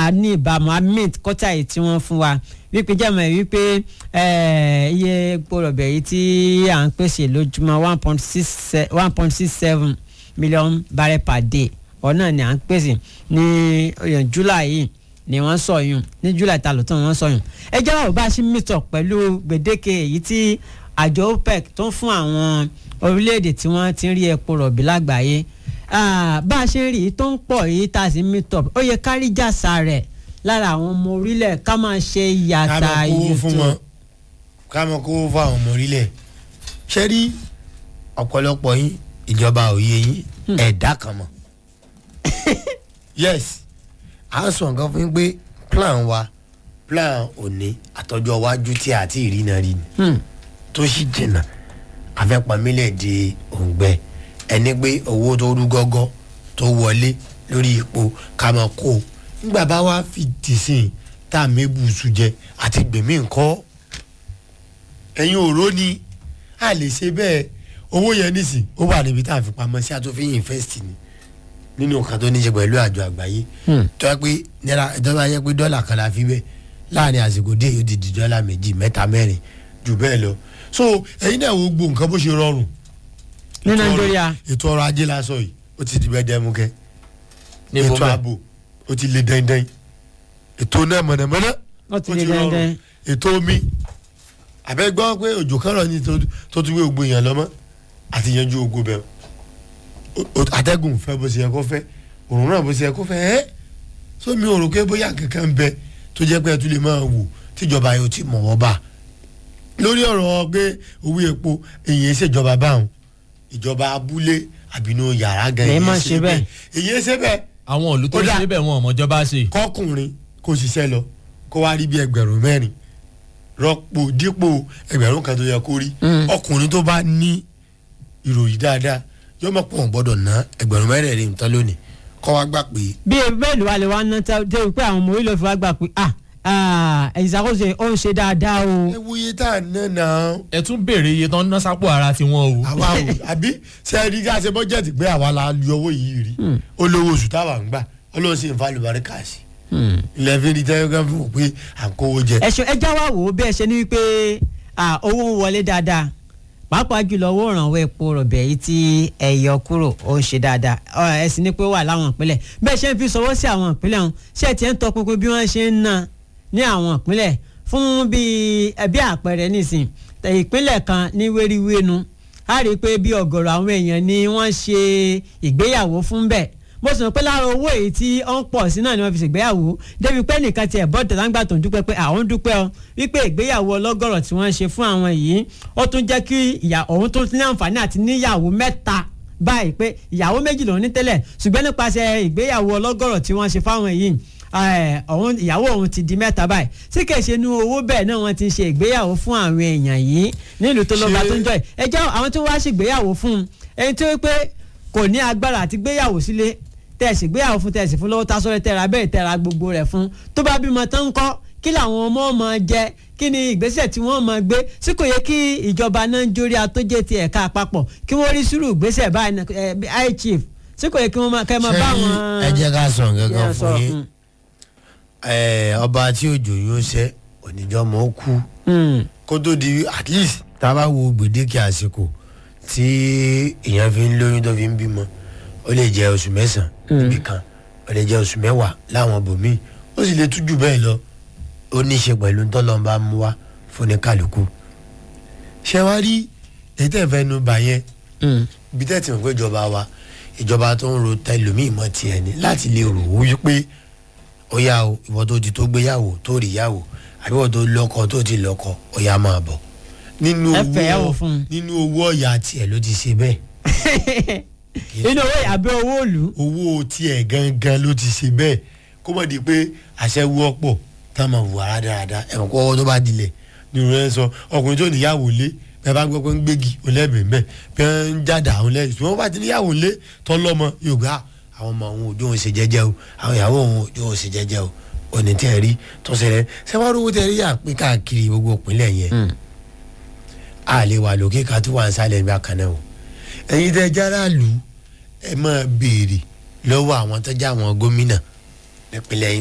a ní ìbámu a mint kọ́tà yìí tí wọ́n fún wa wípé jẹ́ mọ̀ wípé iye epo rọ̀bì yìí tí à ń pèsè lójúmọ́ one point six one point six seven million barrel per day ọ̀nà ni à ń pèsè ní july yìí ni wọ́n sọ yùn ní july ta ló tán wọ́n sọ yùn ẹ jẹ́ wàá bá a ṣe meet up pẹ̀lú gbèdéke èyí tí àjọ opec tó ń fún àwọn orílẹ̀-èdè tí wọ́n ti ń rí epo rọ̀bì lágbàáyé bá a ṣe ń rí i tó ń pọ̀ yìí tá a sì meet up ó yẹ kárí jàsà rẹ̀ lára àwọn ọmọ orílẹ̀ ká máa ṣe yàtà yìí tó ká máa kówó fún àwọn ọmọ orílẹ̀ ṣé rí ọ̀pọ̀lọpọ̀ yín ìjọba òye yín ẹ̀dá kan mọ̀ yes à ń sọ nǹkan fún yín pé plan wa plan òní àtọ́jọ́ iwájú tí a ti rí náà rí ni tó sì jìnnà àfẹ́pamílẹ̀ di òǹgbẹ ẹni pé owó tó rú gọ́gọ́ tó wọlé lórí ipò ká máa kó o nígbà bá wá fi tìsín tá a mébùsù jẹ àti gbèmí nǹkan ẹ̀yin òró ni a lè ṣe bẹ́ẹ̀ owó yẹn nísìn ó wà níbi tá a fi pamọ́ sí àtúnfin invest ni nínú nǹkan tó ní ṣe pẹ̀lú àjọ àgbáyé tó yẹ pé náírà ìjọba yẹ pé dọ́là kan la fi bẹ́ẹ̀ láàrin àsìkò dé yóò ti di dọ́là méjì mẹ́ta mẹ́rin jù bẹ́ẹ̀ lọ so ẹ̀yin náà wo gbogbo nǹkan bó ṣe rọrùn ní nàìjíríà ètò ọrọ̀ ajé lásán yìí ó ti di bẹ́ẹ̀ dẹ́mukẹ́ Níbo ètò bẹ́ẹ̀? ààbò ó ti le dandan ètò náà mọ̀nàmọ́ná ó ti lè dandan ètò omi àbẹ gbọ́ pé òjò kan rọ̀ ní tó- tó tún wé gbogbo èèyàn lọ́mọ́ àti yanjú ogo bẹ́ẹ̀ O- o- atẹ́gùn fẹ́ bó ṣe yẹ kó fẹ́ òrùn náà bó ṣe yẹ kó fẹ́ ẹ́ sómi òrò pé bóyá kankan bẹ tó jẹ́ pé ẹ tún lè máa wò tíjọba yóò ti mọ̀ wọ́n bá lórí ọ̀rọ̀ pé owó epo èyí ṣèjọba báwọn ìjọba abúlé àbínú yàrá gan Lè èyí má ṣe bẹ́ẹ̀. èyí ṣe bẹ́ẹ̀ àwọn òlù tó Ó dà. ṣe bẹ́ẹ̀ wọn ọmọjọba ṣe. kọkùnrin kó ṣiṣẹ́ lọ kó wá rí bí ẹgbẹ̀rún mẹ́rin rọ́pò dípò ẹgbẹ̀rún kan tó yẹ kó rí Mm. ọkùnrin tó bá ní ìròyìn dáadáa yóò mọ̀ pé òun gbọ́dọ̀ ná ẹgbẹ̀rún mẹ́rẹ̀ẹ̀rin nǹkan lónìí kọ́ wá gbà pé bí bẹ́ẹ̀lì wa lè wá ná tá dé pé àwọn ọmọ orílẹ̀ fi wá gbà pé ah ah ìṣàkóso ó ń ṣe dáadáa o. ẹ wo iye tá à ń ná náà ẹ tún béèrè iye tán ná sápò ara tiwọn o. àwa ò àbí ṣe é rí ká ṣe bọ́jẹ̀tì pé àwa la lu owó yìí rí olówó oṣù táwa ń gbà ọlọ́run sì ń fa àlùbáríkà sí ilẹ̀ fi rí tẹ́lẹ̀ kan fún wọn pé à ń kówó jẹ. ẹ̀sùn ẹja wa wò ó bí ẹ ṣe ní wípé ah, owó ń wọlé dáadáa pàápàá jùlọ owó ìrànwọ́ epo rọ̀bì èyí tí ẹ yọ kúrò ó ń ṣe dáadáa Ọ, ẹ sì ní pé ó wà láwọn ìpínlẹ̀ bẹ́ẹ̀ ṣe ń fi sọwọ́ sí àwọn ìpínlẹ̀ ọ̀hún ṣé ẹ ti ń tọpinpin bí wọ́n ṣe ń ná ní àwọn ìpínlẹ̀ fún bíi ẹbí àpẹẹrẹ nísìn tẹ ìpínlẹ̀ kan ní wéríwénu a rí i pé bí ọ̀gọ̀rọ̀ àwọn èèyàn ni wọ́n ṣe ìgbéyàwó fún bẹ́ẹ̀ mo sì mọ̀ pé lára owó èyí tí ó ń pọ̀ sí náà ni wọ́n fi ṣègbéyàwó débi pé nìkan tiẹ̀ bọ́ tẹ̀láńgbà tó ń dúpẹ́ pé àwọn ń dúpẹ́ ọ wípé ìgbéyàwó ọlọ́gọ̀rọ̀ tí wọ́n ṣe fún àwọn yìí ó tún jẹ́ kí ìyá òun tó ní àǹfààní àti níyàwó mẹ́ta báyìí pé ìyàwó méjì lòun ní tẹ́lẹ̀ ṣùgbọ́n nípasẹ̀ ìgbéyàwó ọlọ́gọ̀rọ̀ tí wọ́n ṣe fáwọn yìí ẹ, òun ìyàwó òun ti di mẹ́ta báyìí sí kìí ṣe inú owó bẹ́ẹ̀ náà wọ́n ti ṣe ìgbéyàwó fún àwọn èèyàn yìí nílùú tó lọ́ba Ṣé- tó ń jọ yìí ẹ jẹ́ àwọn tó wá ṣègbéyàwó fún un ẹni tó wí pé kò ní agbára àti gbéyàwó sílé tẹ̀sí gbéyàwó fún tẹ̀sí fún lọ́wọ́ tásọ́rẹ́ tẹ̀ra bẹ́ẹ̀ tẹ̀ra gbogbo rẹ̀ fún tó bá bímọ tán ń kọ́ kí làwọn ọmọ ọmọ jẹ kí ni ìgbésẹ̀ tí wọ́n máa gbé sí kò yẹ kí ìjọba nàìjíríà tó jẹ́ ti ẹ̀ka àpapọ̀ kí wọ́n rí sùúrù ìgbésẹ̀ báyìí náà, ẹ, bí high chief sí kò yẹ kí wọ́n máa kẹ́ ẹ máa bá Ṣé wọn. ẹ jẹ́ ká sọ nǹkan kan Yeah, fún sọ, yín mm. Ẹ, ọba tí òjò yóò ṣẹ́ oníjọ́ mọ́ ó kú Mm. kó tó di at least tá a bá wo gbèdéke àsìkò tí èèyàn fi ń lóyún tó fi ń bímọ ó lè jẹ oṣù mẹ́sàn-án níbì kan ó lè jẹ oṣù mẹ́wàá láwọn bòmíì ó sì lè tún jù bẹ́ẹ̀ lọ ó ní í ṣe pẹ̀lú tọ́lọ́mbà mú wá fún ní kálukú ṣé wàá rí èyí tẹ̀ fẹ́ nu bà yẹn Mm. ibi tẹ́ ti mọ̀ pé ìjọba wa ìjọba tó ń ro tẹlómi ìmọ̀ tiẹ̀ ni láti lè rò ó wípé ó yá o ìwọ tó ti tó gbéyàwó tó rí yàwó àbí ìwọ tó lọ́kọ tó ti lọ́kọ ó yá máa bọ̀ nínú Ẹ fẹ́ yàwó owó fún un. nínú owó ọ̀yà tiẹ̀ ló ti ṣe bẹ́ẹ̀ inú owó àbí owó òòlù. owó tiẹ̀ gangan ló ti ṣe bẹ́ẹ̀ kó mọ̀ di pé àṣẹ wú ọ̀pọ̀ tá a máa wù ara dáadáa ẹ̀wọ̀n kọ́ ọwọ́ tó bá dilẹ̀ nínú rẹ̀ sọ ọkùnrin tó níyàwó lé bẹ́ẹ̀ bá gbọ́ pé ń gbégi olẹ́bẹ̀ẹ́ bẹ́ẹ̀ bẹ́ẹ̀ ń jáda àwọn lẹ́yìn tí wọ́n bá ti níyàwó lé tọ́ lọ́mọ yóò gbá àwọn ọmọ òun òjò òun ṣe jẹ́jẹ́ o àwọn ìyàwó òun òjò òun ṣe jẹ́jẹ́ o òní tẹ́ ẹ rí tó ṣẹlẹ̀ sẹ́wọ́n owó tẹ́ ẹ rí yà pín káàkiri gbogbo ìpínlẹ̀ yẹn a lè wà lókè ká tó wà ń sálẹ̀ nígbà kan náà o ẹ̀yin tẹ́ jára lù ẹ máa béèrè lọ́wọ́ àwọn tó já àwọn gómìnà nípínlẹ̀ yín